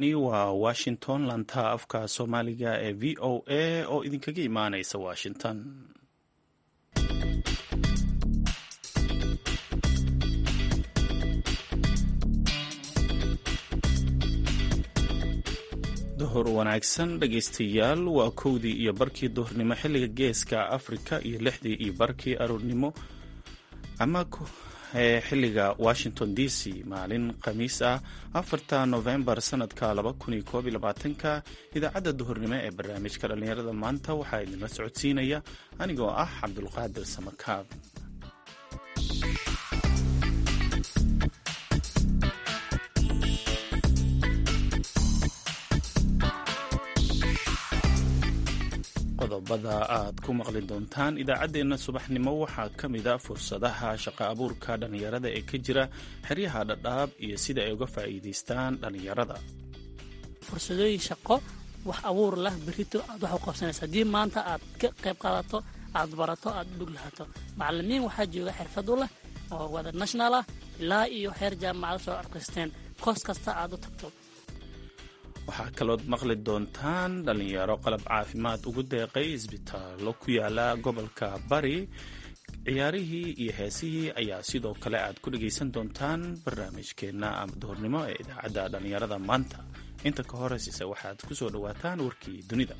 halkani waa washington lanta afka soomaaliga ee v o a oo idinkaga imaanaysa washington duhur wanaagsan dhegaystayaal waa kowdii iyo barkii duhurnimo xilliga geeska afrika iyo lixdii iyo barkii aroornimo ama xilliga washington d c maalin khamiis ah afarta novembar sanadka ka idaacadda duhurnimo ee barnaamijka dhallinyarada maanta waxaa idinla socodsiinaya anigoo ah cabdulqaadir samakaab qodobada aad ku maqli doontaan idaacaddeenna subaxnimo waxaa ka mid a fursadaha shaqo abuurka dhallinyarada ee ka jira xeryaha dhadhaab iyo sida ay uga faa'iidaystaan dhallinyarada fursadooyin shaqo wax abuur lah berito aad wax u qabsanaysa haddii maanta aad ka qayb qaadato aad barato aad dhug lahato macalimiin waxaa jooga xirfad u leh oo wada national ah ilaa iyo xeer jaamacada soo arkaysteen koos kasta aad u tagto waxaa kalood maqli doontaan dhallinyaro qalab caafimaad ugu deeqay isbitaallo ku yaala gobolka bari ciyaarihii iyo heesihii ayaa sidoo kale aad ku dhegaysan doontaan barnaamijkeenna ama duhurnimo ee idaacadda dhallinyarada maanta inta ka horeysiise waxaad ku soo dhowaataan warkii dunida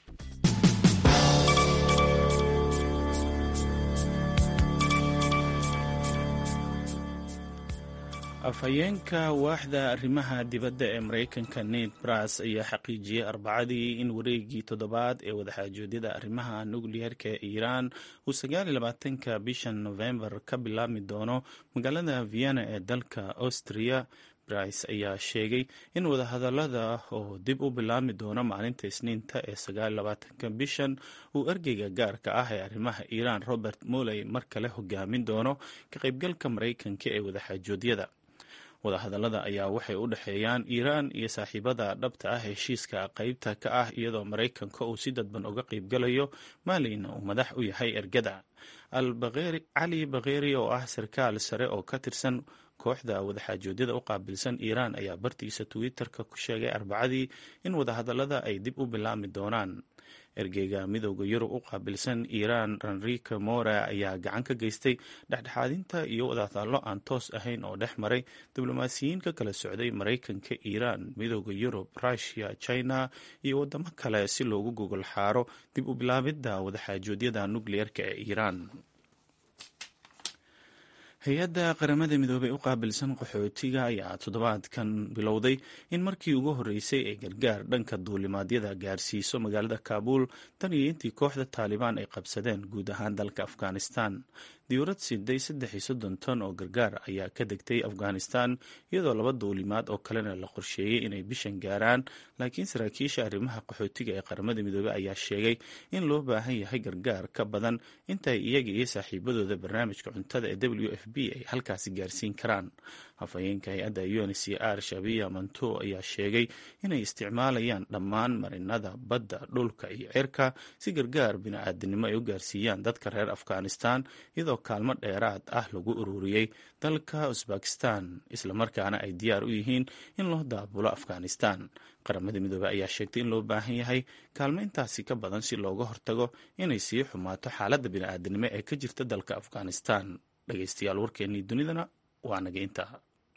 afhayeenka waaxda arrimaha dibadda ee maraykanka ned bras ayaa xaqiijiyey arbacadii in wareegii toddobaad ee wadaxaajoodyada arrimaha nukliyeerka ee iiraan uu sagaaliyolabaatanka bishan novembar ka bilaabmi doono magaalada vienna ee dalka austria brice ayaa sheegay in wadahadalada oo dib u bilaabmi doono maalinta isniinta ee sagaaliyolabaatanka bishan uu ergeyga gaarka ah ee arrimaha iiraan robert moley mar kale hogaamin doono ka qaybgalka maraykanka ee wadaxaajoodyada wadahadallada ayaa waxay u dhexeeyaan iiraan iyo saaxiibada dhabta ah heshiiska qaybta ka ah iyadoo maraykanka uu si dadban uga qaybgalayo maalina uu madax u yahay ergada cali bakheri oo ah sarkaal sare oo ka tirsan kooxda wadaxaajoodyada u qaabilsan iiraan ayaa bartiisa twitter-ka ku sheegay arbacadii in wadahadallada ay dib u bilaabmi doonaan ergeyga midooda yurub u qaabilsan iiraan ranrika mora ayaa gacan ka geystay dhexdhexaadinta iyo wadahadallo aan toos ahayn oo dhex maray diblomaasiyiin ka kala socday maraykanka iiraan midooda yurub rushia china iyo wadamo kale si loogu gogol xaaro dib u bilaabidda wadaxaajoodyada nukliyeerka ee iiraan hay-adda qaramada midoobey u qaabilsan qaxootiga ayaa toddobaadkan bilowday in markii ugu horreysay ay gargaar dhanka duulimaadyada gaarsiiso magaalada kaabuul tan iyo intii kooxda taalibaan ay qabsadeen guud ahaan dalka afghanistan diyuurad siday saddex iyo soddon ton oo gargaar ayaa ka degtay afghanistan iyadoo laba duulimaad oo kalena la qorsheeyey inay bishan gaaraan laakiin saraakiisha arrimaha qaxootiga ee qaramada midoobey ayaa sheegay in loo baahan yahay gargaar ka badan intaay iyaga iyo saaxiibadooda barnaamijka cuntada ee w f b ay halkaasi gaarsiin karaan afhayeenka hay-adda un c r shabiya manto ayaa sheegay inay isticmaalayaan dhammaan marinada badda dhulka iyo cirka si gargaar bini-aadinimo ay u gaarsiiyaan dadka reer afghanistan iyadoo kaalmo dheeraad ah lagu ururiyey dalka usbakistan islamarkaana ay diyaar u yihiin in loo daabulo afghanistan qaramada midoobey ayaa sheegtay in loo baahan yahay kaalmo intaasi ka badan si looga hortago inay sii xumaato xaaladda bini-aadinimo ee ka jirta dalka afghanistan dhegeystayaal warkeennii dunidana waa naga intaa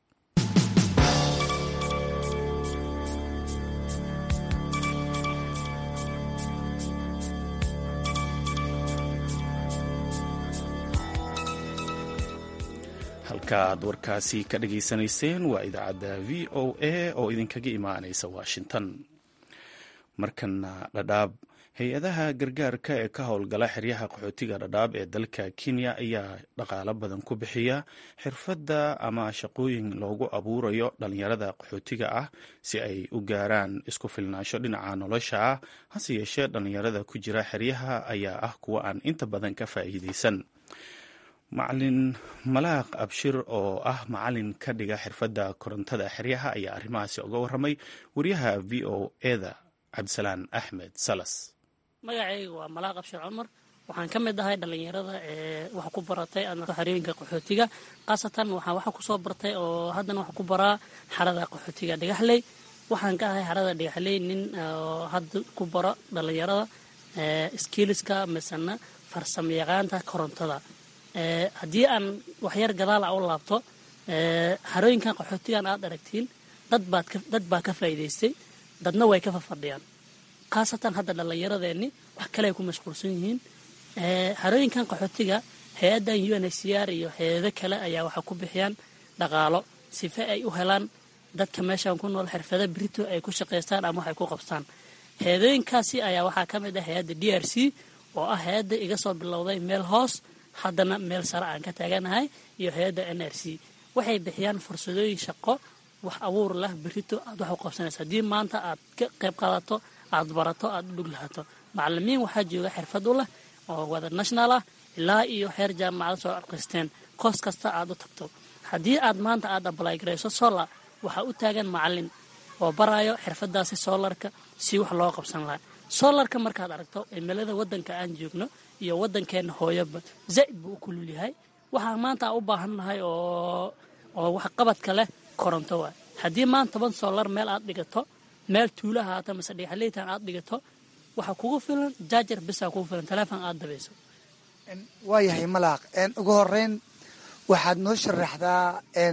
halka aad warkaasi ka dhageysanayseen waa idaacadda v o a oo idinkaga imaanaysa washington markana dhadhaab hay-adaha gargaarka ee ka howlgala xeryaha qaxootiga dhadhaab ee dalka kenya ayaa dhaqaalo badan ku bixiya xirfadda ama shaqooyin loogu abuurayo dhalinyarada qaxootiga ah si ay u gaaraan isku filnaansho dhinaca nolosha ah hase yeeshee dhalinyarada ku jira xeryaha ayaa ah kuwa aan inta badan ka faa'iideysan macalin malaaq abshir oo ah macalin ka dhiga xirfadda korontada xeryaha ayaa arrimahaasi uga waramay wariyaha v o eda cabdisalaan axmed salas magacayga waa malaaq abshir cumar waxaan ka mid ahay dhallinyarada ee wax ku baratay xarooyinka qaxootiga khaasatan waxaa waxa kusoo bartay oo haddana wax ku baraa xarada qaxootiga dhagaxley waxaan ka ahay harada dhagaxley nin oo hadda ku baro dhallinyarada skiiliska misena farsamo yaqaanta korontada haddii aan waxyar gadaala u laabto harooyinkan qaxootigan aad aragtiin dad baa ka faa'iidaystay dadna way ka fafadhiyaan khaasatan hadda dhallinyaradeenni wax kale ay ku mashquulsan yihiin harooyinkan qaxootiga hay-addan u n h c r iyo hay-ado kale ayaa waxay ku bixiyaan dhaqaalo sife ay u helaan dadka meeshan ku nool xirfado brito ay ku shaqaystaan ama waxay ku qabstaan hay-adooyinkaasi ayaa waxaa ka mid ah hay-adda d r c oo ah hay-adda iga soo bilowday meel hoos haddana meel sare aan ka taaganahay iyo hay-adda n r c waxay bixiyaan fursadooyin shaqo wax abuur lah berito aad wax u qabsanaysa haddii maanta aad ka qayb qaadato aad barato aad u dhug lahato macalimiin waxaa jooga xirfad u leh oo wada national ah ilaa iyo xeer jaamacada soo arqaysteen koos kasta aad u tagto haddii aad maanta aad ablay garayso solar waxaa u taagan macalin oo baraayo xirfadaasi solarka si wax loo qabsan lahaa solarka markaad aragto cimilada wadanka aan joogno iyo wadankeena hooyoba zaa'id buu u kulul yahay waxaa maanta aan u baahannahay oo oo waxqabadka leh koronto waay haddii maanta toban solar meel aad dhigato meel tuula haata mase dhagaxleytan aad dhigato waxaa kugu filan jaajar bisaa kugu filan taleefon aad dabayso waayahay malaaq ugu horeyn waxaad noo sharaxdaa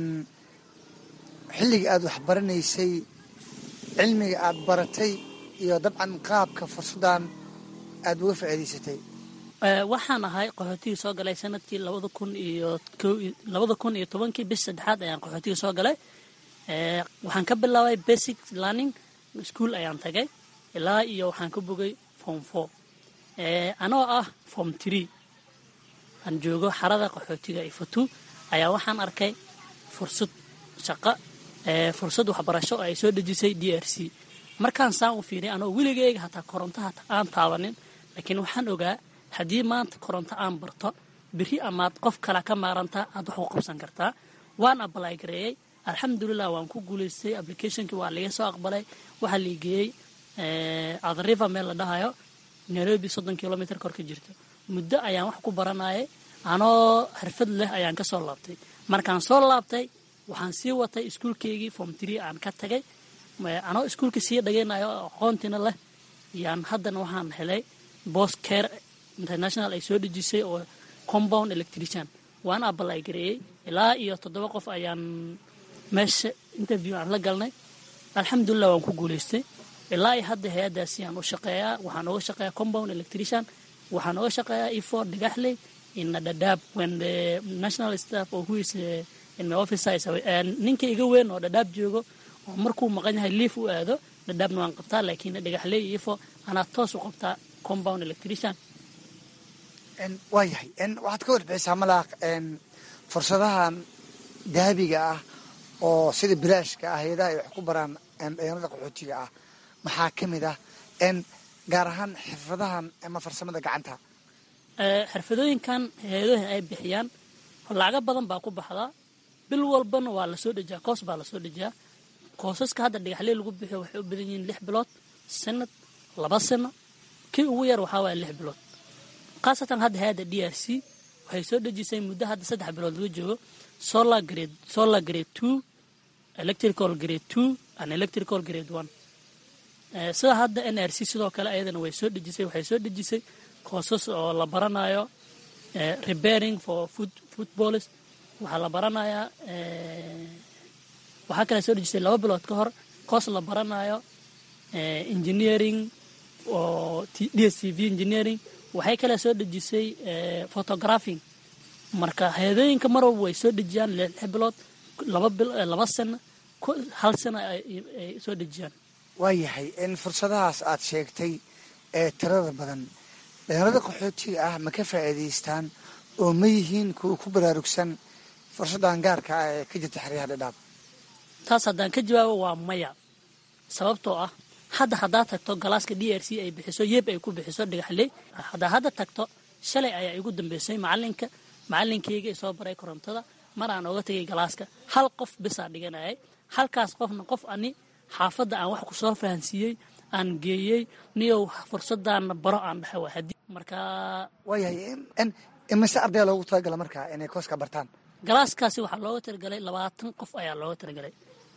xilliga aad wax baranaysay cilmiga aad baratay iyo dabcan qaabka fursadan aad uga faa'iidaysatay waxaan ahay qaxootigii soo galay sanadkii labada kun iyo labada kun iyo tobankii bish saddexaad ayaan qaxootiga soo galay waxaan ka bilaabay basic learning school ayaan tagay ilaa iyo waxaan ka bogay form four anoo ah form tree aan joogo xarada qaxootiga ifatu ayaa waxaan arkay fursad shaqo fursad waxbarasho oo ay soo dhejisay d r c markaan saan u fiiriy anoo weligeyga hataa koronto hata aan taabanin laakiin waxaan ogaa haddii maanta koronto aan barto beri amaad qof kale ka maarantaa aad wax u qabsan kartaa waan abalay gareeyey alxamdulilah waan ku guulaystay applicationkii waa laga soo aqbalay waxaa laigeeyey adriva meel la dhahayo nairobi soddon kilomitr kor ka jirto muddo ayaan wax ku baranayay anoo xirfad leh ayaan ka soo laabtay markaan soo laabtay waxaan sii watay iskuulkeygii form tree aan ka tagay anoo iskuulka sii dhagaynayo aqoontiina leh yaan haddana waxaan helay bos care international ay soo dhejisay oo compound electrician waan abalay gareeyey ilaa iyo toddoba qof ayaan meesha interview aan la galnay alxamdulilah waan ku guulaystay ilaa iyo hadda hay-addaasi aan u shaqeeyaa waxaan uga shaqeeyaa compound electrician waxaan uga shaqeeyaa efort dhagaxley in dhadhaab when the national staff or who is in my office is ninka iga weyn oo dhadhaab joogo oo markuu maqan yahay liif u aado dhadhaabna waan qabtaa laakiin dhagaxley iyo efo anaa toos u qabtaa compound electrician waayahay waxaad ka warbixisaa malaaq fursadahan dahabiga ah oo sida bilaashka ah hay-adaha ay wax ku baraan dhalinyarada qaxootiga ah maxaa ka mid ah gaar ahaan xirfadahan ama farsamada gacanta xirfadooyinkan hay-adahan ay bixiyaan lacago badan baa ku baxdaa bil walbana waa lasoo dhejiyaa koos baa lasoo dhejiyaa koosaska hadda dhagaxley lagu bixiyo waxay u badan yihiin lix bilood sanad laba sano kii ugu yar waxaa waaya lix bilood khaasatan hadda hay-adda d r c waxay soo dhejisay muddo hadda saddex bilood laga joogo solar grade solar grade two electrical grade two and electrical grade one sida hadda n r c sidoo kale ayadana way soo dhejisay waxay soo dhejisay koosas oo la baranayo repairing for food footballers waxaa la baranayaa waxaa kale soo dhejisay laba bilood ka hor koos la baranayo engineering oo d s t v engineering waxay kale soo dhejisay photographing marka hay-adooyinka mar walba way soo dhejiyaan lix bilood laba sano hal sano ay soo dhejiyaan waayahay in fursadahaas aad sheegtay ee tirada badan dhalinyarada qaxootiga ah ma ka faa'iidaystaan oo ma yihiin kuwa ku baraarugsan fursaddan gaarka ah ee ka jirta xeryaha dhadhaab taas haddaan ka jawaabo waa maya sababtoo ah hadda haddaad tagto galaaska d r c ay bixiso yeeb ay ku bixiso dhagaxley haddaa hadda tagto shalay ayaa igu dambeysay macalinka macalinkeyga i soo baray korontada mar aan oga tegay galaaska hal qof bisaa dhiganayay halkaas qofna qof ani xaafadda aan wax ku soo fahansiiyey aan geeyey niyow fursadaana baro aan dhahay waa hadii marka waayahay imise ardaya loogu talagala markaa inay kooska bartaan galaaskaasi waxaa looga talagalay labaatan qof ayaa looga talagalay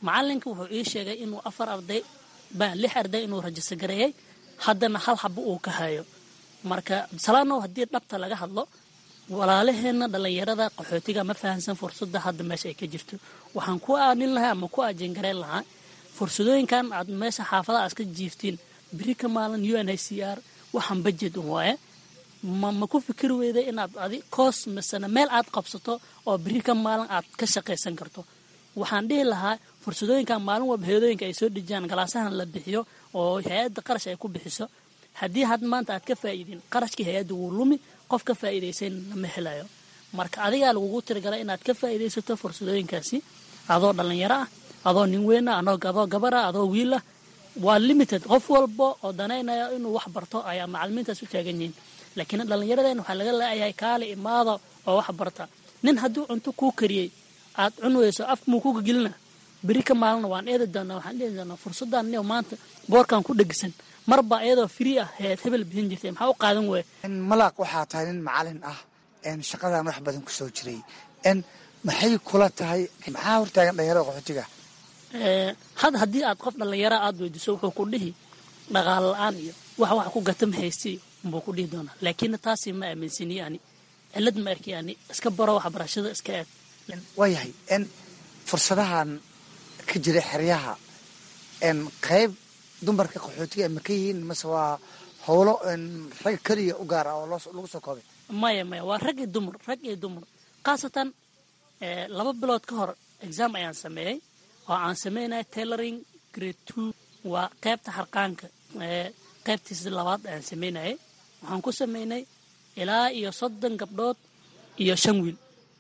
macalinka wuxuu ii sheegay inuu afar arday lix arday inuu rajista gareeyey haddana hal xabo uu ka hayo marka salaanow haddii dhabta laga hadlo walaalaheenna dhallinyarada qaxootiga ma fahamsan fursadda hadda meesha ay ka jirto waxaan ku aanin lahaa ama ku ajengareyn lahaa fursadooyinkan aad meesha xaafadaha aad ka jiiftiin beri ka maalin u n h c r waxaan bajet un waaye ma ma ku fikiri weyda inaad adi koos misena meel aad qabsato oo beri ka maalin aad ka shaqaysan karto waxaan dhihi lahaa fursadooyinkan maalin walba hay-adooyinka ay soo dhejiyaan galaasahan la bixiyo oo hay-adda qarash ay ku bixiso haddii had maanta aad ka faa'iidin qarashkii hay-adda wuu lumi qof ka faa'iidaysan lama helayo marka adigaa lagugu tirigalay inaad ka faa'iidaysato fursadooyinkaasi adoo dhallinyaro ah adoo nin weyn ah adoo gabar ah adoo wiil ah waa limited qof walba oo danaynaya inuu wax barto ayaa macalimiintaas u taagan yihiin laakiin dhallinyaradeen waxaa laga laayahay kaale imaada oo wax barta nin hadduu cunto kuu kariyey aad cun weyso afmuu kuga gelina beri ka maalina waan eedi doonaa waxaan dhihi doonaa fursaddan niyo maanta boorkan ku dhegisan marba iyadoo free ah heed hebel bixin jirtay maxaa u qaadan weeye malaaq waxaa tahay nin macalin ah shaqadan wax badan ku soo jiray maxay kula tahay maxaa hortaagan dhalinyarada qaxootiga had haddii aad qof dhallinyara aad weydiso wuxuu ku dhihi dhaqaalo la-aan iyo wax wax ku gata ma haysti buu ku dhihi doonaa laakiin taasi ma aaminsaniye ani cilad ma arki ani iska baro waxbarashada iska aad waayahay fursadahan ka jira xeryaha qayb dumarka qaxootiga ma ka yihiin mase waa howlo rag keliya u gaar ah oo lagu soo koobay maya maya waa rag iyo dumar rag iyo dumar khaasatan laba bilood ka hor exam ayaan sameeyey oo aan sameynaya tailoring grade two waa qaybta harqaanka qaybtiisa labaad ayaan sameynayay waxaan ku sameynay ilaa iyo soddon gabdhood iyo shan wiil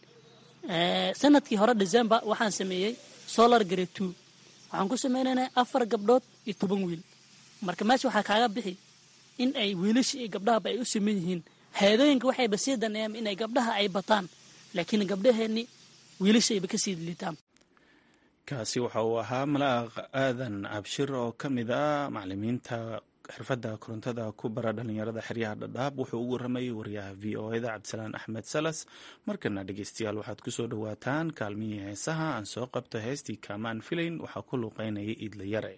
sanadkii hore december waxaan sameeyey solar grade two waxaan ku sameynayna afar gabdhood iyo toban wiil marka meesha waxaa kaaga bixi in ay wiilasha iyo gabdhahaba ay u siman yihiin hay-adooyinka waxayba sii daneeyaan inay gabdhaha ay bataan laakiin gabdhaheenni wiilashayba ka sii liitaan kaasi waxa uu ahaa malaaq aadan abshir oo ka mid a macalimiinta xirfadda korontada ku bara dhalinyarada xeryaha dhadhaab wuxuu ugu waramayay wariyaha v o eda cabdisalaan axmed salas markana dhegeystayaal waxaad kusoo dhowaataan kaalmihii heesaha aan soo qabto heestii kaamaan filayn waxaa ku luuqeynaya iidla yare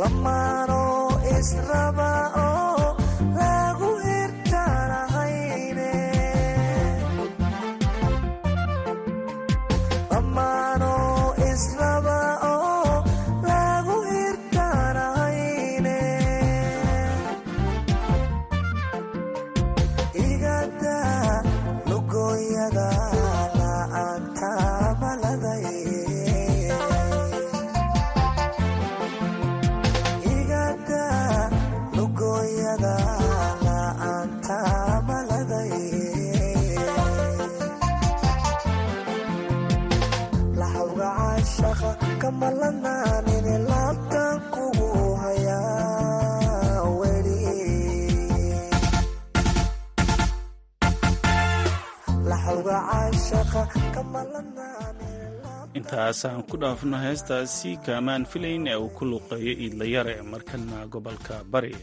intaasaan ku dhaafno heestaasi kaamaan filayn ee uu ku luuqeeyo iidlayare markana gobolka bari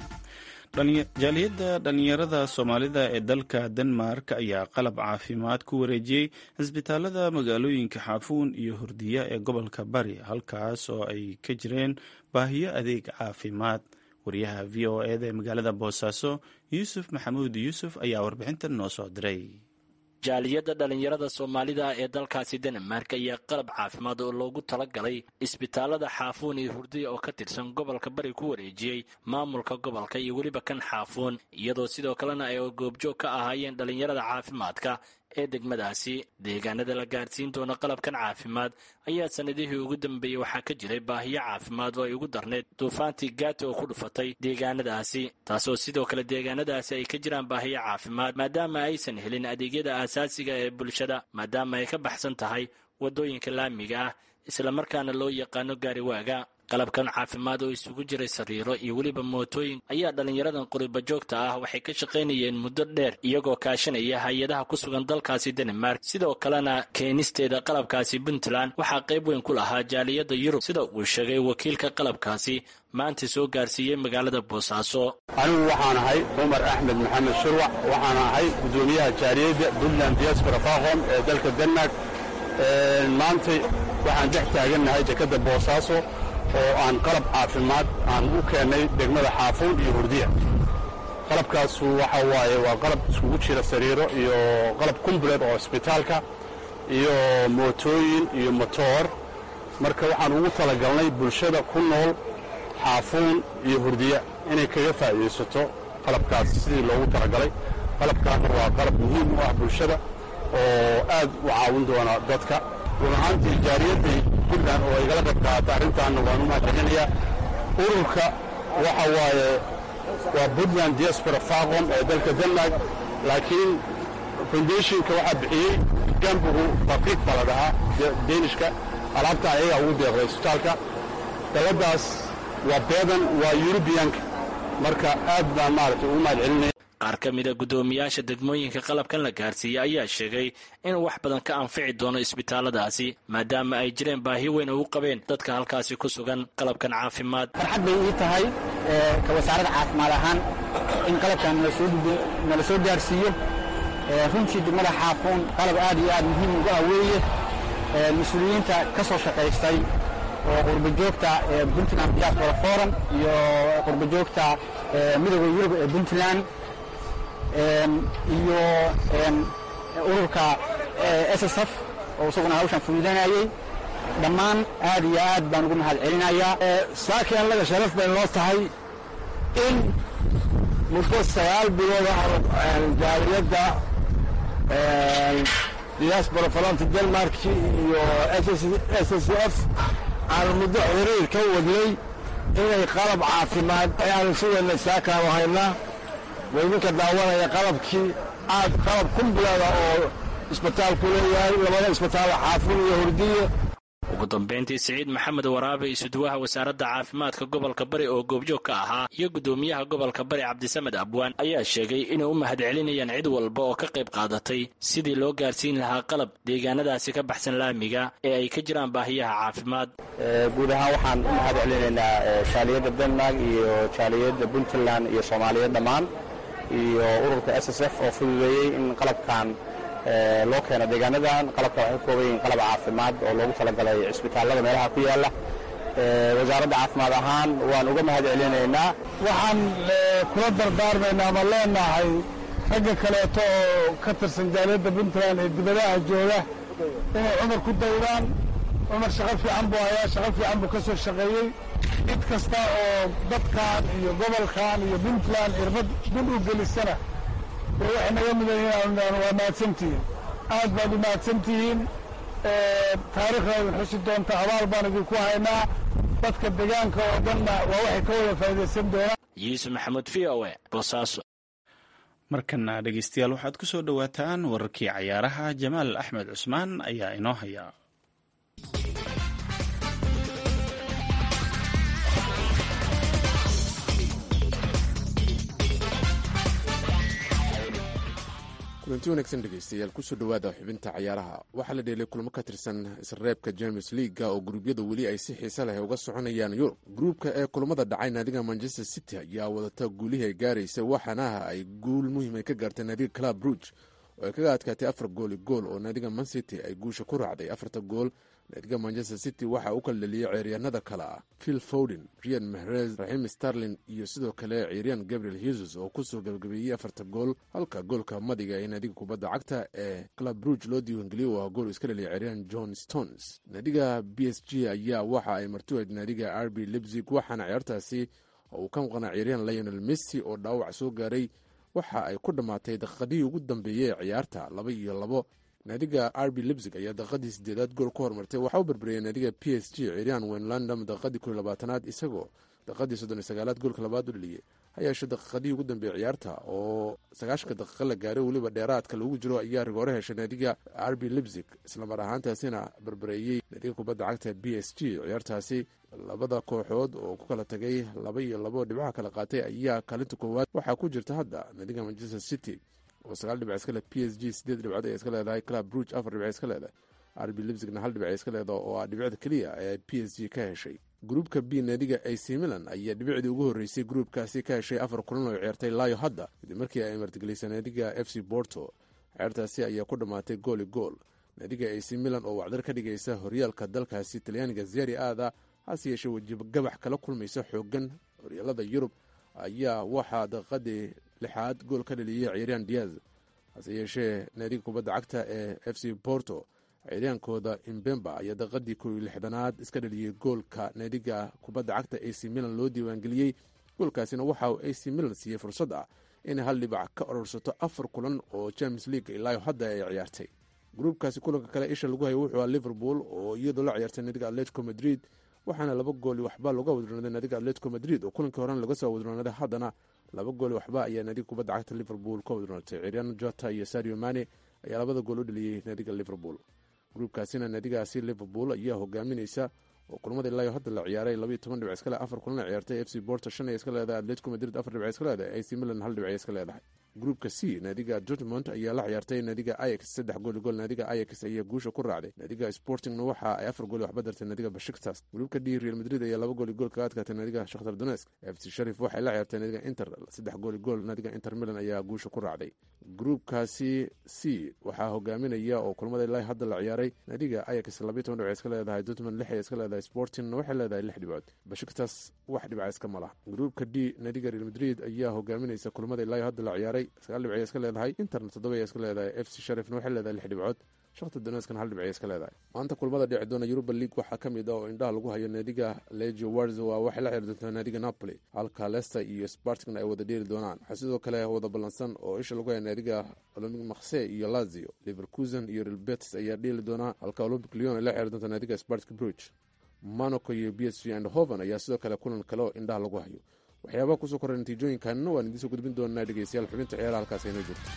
jaaliyadda dhallinyarada soomaalida ee dalka denmark ayaa qalab caafimaad ku wareejiyey cisbitaalada magaalooyinka xaafuun iyo hurdiya ee gobolka bari halkaas oo ay ka jireen baahiyo adeeg caafimaad wariyaha v o eda ee magaalada boosaaso yuusuf maxamuud yuusuf ayaa warbixintan noo soo diray jaaliyadda dhallinyarada soomaalida ee dalkaasi denmark ayaa qalab caafimaad oo loogu talagalay isbitaalada xaafuun iyo hurdiya oo ka tirsan gobolka bari ku wareejiyey maamulka gobolka iyo weliba kan xaafuun iyadoo sidoo kalena ay goobjoog ka ahaayeen dhallinyarada caafimaadka ee degmadaasi deegaanada la gaarsiin doona qalabkan caafimaad ayaa sanadihii ugu dambeeyey waxaa ka jiray baahiyo caafimaad oo ay ugu darneyd duufaantii gaati oo ku dhufatay deegaanadaasi taasoo sidoo kale deegaanadaasi ay ka jiraan baahiyo caafimaad maadaama aysan helin adeegyada aasaasiga ee bulshada maadaama ay ka baxsan tahay waddooyinka laamiga ah islamarkaana loo yaqaano gaariwaaga qalabkan caafimaad oo isugu jiray sariiro iyo weliba mootooyin ayaa dhallinyaradan quriba joogta ah waxay ka shaqaynayeen muddo dheer iyagoo kaashanaya hay-adaha ku sugan dalkaasi denmark sidoo kalena keenisteeda qalabkaasi puntland waxaa qayb weyn ku lahaa jaaliyadda yurub sida uu sheegay wakiilka qalabkaasi maanta soo gaarsiiyey magaalada boosaaso anigu waxaan ahay cumar axmed maxamed shurwac waxaan ahay guddoomiyaha jaaliyadda puntland diaspora faqom ee dalka denmark maantay waxaan dhex taagannahay dekadda boosaaso oo aan qalab caafimaad aan u keennay degmada xaafuun iyo hurdiya qalabkaasu waxa waaye waa qalab iskugu jira sariiro iyo qalab kumbuleed oo isbitaalka iyo mootooyin iyo motoor marka waxaan ugu talagalnay bulshada ku nool xaafuun iyo hurdiya inay kaga faa'iidaysato qalabkaas sidii loogu talagalay qalabkaana waa qalab muhiim u ah bulshada oo aad u caawin doona dadka run ahaantii jaariyaddii puntland oo igala qayb qaata arrintaanna waan u mahadcelinayaa ururka waxa waaye waa puntland diaspora faqom ee dalka denmark laakiin foundationka waxaa bixiyey gambugu fabriik baa la dhahaa deenishka alaabta ayagaa ugu deeqday isbitaalka dalladdaas waa beedan waa yurubiyanka marka aad baan maaragtay ugu mahadcelinaya qaar ka mida guddoomiyaasha degmooyinka qalabkan la gaarsiiyey ayaa sheegay inuu wax badan ka anfici doono isbitaaladaasi maadaama ay jireen baahi weyn oo u qabeen dadka halkaasi ku sugan qalabkan caafimaad farxad bay ii tahay ka wasaaradda caafimaad ahaan in qalabkan nala soo gaarsiiyo runtii degmada xaafuun qalab aad iyo aad muhiim ugu ah weeye mas-uuliyiinta ka soo shaqaystay oo qurbajoogta puntland diaspora forum iyo qurbajoogta midooda yurub ee puntland iyo ururka s s f oo isaguna hawshan fududanayey dhammaan aad iyo aad baan ugu mahad celinayaa saakii annaga sharaf bay noo tahay in muddo sagaal bilood ah jaaliyadda diaspora falanta denmark iyo s s f aan muddo xiriir ka wadnay inay qalab caafimaad ayaanu sidana saakaanu haynaa waydinka daawanaya qalabkii aad qalab kumbuleeda oo isbitaalku leeyahay labada isbitaal xaafuun iyo hurdiye ugu dambayntii siciid maxamed waraabe isuduwaha wasaaradda caafimaadka gobolka bari oo goobjoog ka ahaa iyo guddoomiyaha gobolka bari cabdisamed abwaan ayaa sheegay inay u mahadcelinayaan cid walba oo ka qayb qaadatay sidii loo gaarsiin lahaa qalab deegaanadaasi ka baxsan laamiga ee ay ka jiraan baahiyaha caafimaad guud ahaan waxaan u mahad celinaynaa jaaliyadda denmark iyo jaaliyadda puntland iyo soomaaliyeed dhammaan iyo ururka s s f oo fududeeyey in qalabkan loo keeno deegaanadan qalabka waxay ka kooban yihiin qalab caafimaad oo loogu talagalay cisbitaallada meelaha ku yaalla wasaaradda caafimaad ahaan waan uga mahad celinaynaa waxaan kula dardaarmaynaa ama leenahay ragga kaleeto oo ka tirsan jaaliyadda puntland ee dibadaha jooga inay cumar ku daydaan cumar shaqo fiican buu hayaa shaqo fiican buu ka soo shaqeeyey cid kasta oo dadkan iyo gobolkan iyo puntland irbad dul u gelisana dee waxay naga mudan yihiin waa mahadsantihiin aad baad u mahadsantihiin taariikhda idin xusi doonta abaal baan idinku haynaa dadka deegaanka oo dhanna waa waxay ka wada faa'iidaysan doonaan yuusuf maxamuud v o e boosaaso markana dhegeystayaal waxaad ku soo dhowaataan wararkii cayaaraha jamaal axmed cusmaan ayaa inoo haya kulanti wanaagsan dhegeystayaal kusoo dhowaada xubinta cayaaraha waxaa la dheelay kulamo ka tirsan isreebka james leaga oo gruubyada weli ay si xiise leh uga soconayaan yurub gruubka ee kulamada dhacay naadiga manchester city ayaa wadata guulihii ay gaaraysa waxaana ay guul muhiim ka gaartay naadiga club ruuge oo ay kaga adkaatay afar gooli gool oo naadiga man city ay guusha ku raacday afarta gool naadiga manchester city waxaa u kala dheliyey ceeryaanada kale ah phil fowden rian mahrez raxim starlin iyo sidoo kale ciiryan gabriel hesus oo kusoo gabagabeeyey afarta gool halka goolka madiga ee naadiga kubadda cagta ee club ruuge loo diiwaangeliyey waa gool iska dheliyay ciiryan john stones naadiga b s g ayaa waxa ay martuweed naadiga r b libzig waxaana ciyaartaasi uu ka maqnaa ciiryan lionel messi oo dhaawac soo gaaray waxa ay ku dhammaatay daqiiqadihii ugu dambeeyey ee ciyaarta laba iyo labo naadiga r b libzig ayaa daqiiqadii sideedaad gool ku hormartay waxaa u berberiyay naadiga p s g ciiryan wenlandam daqiiqadii koiyo labaatanaad isagoo daqiiqadii soddon iyo sagaalaad goolka labaad u dheliyey ha yeeshe daqiiqadihii ugu dambeeyey ciyaarta oo sagaashanka daqiiqa la gaaray weliba dheeraadka lagu jiro ayaa rigoore heshay naadiga r b libzig islamar ahaantaasina berbereeyey naadiga kubadda cagta b s g ciyaartaasi labada kooxood oo ku kala tagay laba iyo labo dhibcaha kala qaatay ayaa kaalinta koowaad waxaa ku jirta hadda naadiga manchester city oo sagaal dhibc iska leh p s g sideed dhibcood ay iska leedahay club ruuge afar dhibc iska leedahay r b libzigna hal dhibc iska leedaha oo ah dhibicda keliya ee p s g ka heshay gruubka b naadiga ac milan ayaa dhibicdii ugu horreysay gruubkaasi ka heshay afar kulan oo ciyaartay laayo hadda kadib markii ay martigelisay naadiga f c borto ciyaartaasi ayaa ku dhammaatay gooli gool naadiga ac milan oo wacdar ka dhigaysa horyaalka dalkaasi talyaaniga zeri aada hase yeeshee wejigabax kala kulmaysa xoogan horyaalada yurub ayaa waxaa daqiiqadii lixaad gool ka dhaliyey ciiryan diaz hase yeeshee naadiga kubadda cagta ee f c borto ciiryaankooda imbemba ayaa daqiiqadii kow iyo lixdanaad iska dhaliyey goolka naadiga kubadda cagta ac milan loo diiwaangeliyey goolkaasina waxa uu ac milan siiyey fursad ah inay hal dhibac ka ororsato afar kulan oo james league ilaayo hadda ay ciyaartay gruubkaasi kulanka kale isha lagu hayo wuxuu ah liverpool oo iyadoo la ciyaartay naadiga atletico madrid waxaana laba gooli waxba looga wadroonaaday naadiga atletico madrid oo kulankii horena laga soo wadroonaaday haddana laba gooli waxba ayaa naadiga kubadda cagta liverpool ka wadroonatay ciryaan jota iyo sario mane ayaa labada gool u dhaliyey naadiga liverpool gruubkaasina naadigaasi liverpool ayaa hogaaminaysa oo kulamada ilaayo hadda la ciyaaray labayo toban dhibc iska leh afar kulan ciyaartay f c borto shan ay iska leedahay atletico madrid afar dhibc iska leedahay ac milan hal dhibc iska leedahay gruubka c naadiga dortmond ayaa la ciyaartay naadiga ayax saddex gooli gool naadiga ayax ayaa guusha ku raacday naadiga sportingna waxa ay afar gooli waxba dartay naadiga bashiktas gruubka d real madrid ayaa laba gooli gool kaga adkaatay naadiga shakhtar donesk f c sharif waxay la ciyaartay naadiga inter saddex gooli gool naadiga inter milan ayaa guusha ku raacday gruubkaasi c waxaa hogaaminaya oo kulamada ilaa hadda la ciyaaray naadiga ayax labayo toban dhibc iska leedahay dortmond lix ay iska leedahay sportingna waxay leedahay lix dhibcood bashiktas wax dhibca iska mala gruubka d naadiga real madrid ayaa hogaaminaysa kulamada ilaa hadda la ciyaaray sagaal dhibc iska leedahay interna toddoba ay iska leedahay f c sharifna waxay leedahay lix dhibcood shakhtar doneskana hal dhibcay iska leedahay maanta kulamada dhici doona yuruba league waxaa ka mid ah oo indhaha lagu hayo naadiga legio warzowa waxay la ciyaari doontaa naadiga napoli halka lester iyo spartingna ay wada dheeri doonaan waxaa sidoo kale wada ballansan oo isha lagu haya naadiga olympic makse iyo lazio liverkusen iyo real betis ayaa dheeli doonaa halka olympic leon ay la ciyaari doontaa naadiga spartik bruge monaco iyo b s v and hoven ayaa sidoo kale kulan kale oo indhaha lagu hayo waxyaabaha kusoo korray natiijooyinkanna waan idiin soo gudbin doonaa dhegeystayaal xubinta ciyaaraha halkaas aynoo joogto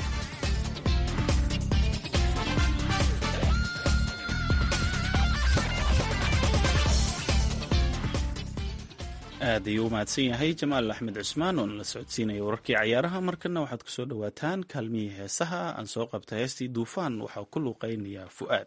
aad ayuu u mahadsan yahay jamaal axmed cusmaan oo nala socodsiinaya wararkii cayaaraha markana waxaad ku soo dhowaataan kaalmihii heesaha aan soo qabta heestii duufaan waxaa ku luuqaynayaa fu'aad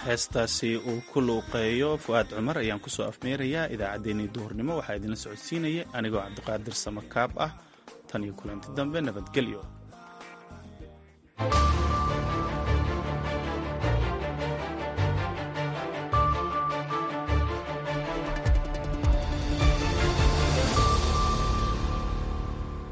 heestaasi uu ku luuqeeyo fu'aad cumar ayaan kusoo afmeerayaa idaacaddeenii duhurnimo waxaa idinla socodsiinaya anigoo cabdiqaadir samakaab ah tan iyo kulanti dambe nabadgelyo